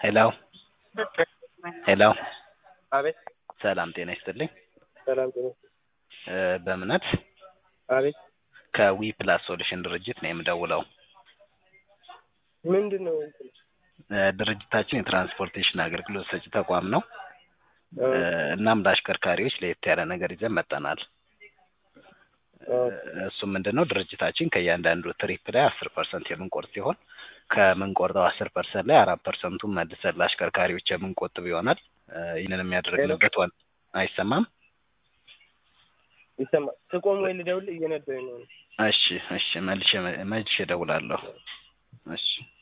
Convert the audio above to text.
ሄሎ ሄሎ አቤት ሰላም ጤና ይስጥልኝ ሰላም ጤና እ በእምነት አቤት ከዊ ፕላስ ሶሉሽን ድርጅት ነው የምደውለው ምንድን ነው እንትን እ ድርጅታችን የትራንስፖርቴሽን አገልግሎት ሰጪ ተቋም ነው እ እ እናም ለአሽከርካሪዎች ለየት ያለ ነገር ይዘን መጥተናል እ እሱም ምንድን ነው ድርጅታችን ከእያንዳንዱ ትሪፕ ላይ አስር ፐርሰንት የምንቆርጥ ሲሆን ከምንቆርጠው አስር ፐርሰንት ላይ አራት ፐርሰንቱን መልሰን ለአሽከርካሪዎች የምንቆጥብ ይሆናል እ ይህንንም ያደረግንበት ዋና አይሰማም ይሰማል ትቆም ወይ ልደውል እየነዳሁኝ ነው እሺ እሺ መልሼ መልሼ እደውላለሁ እሺ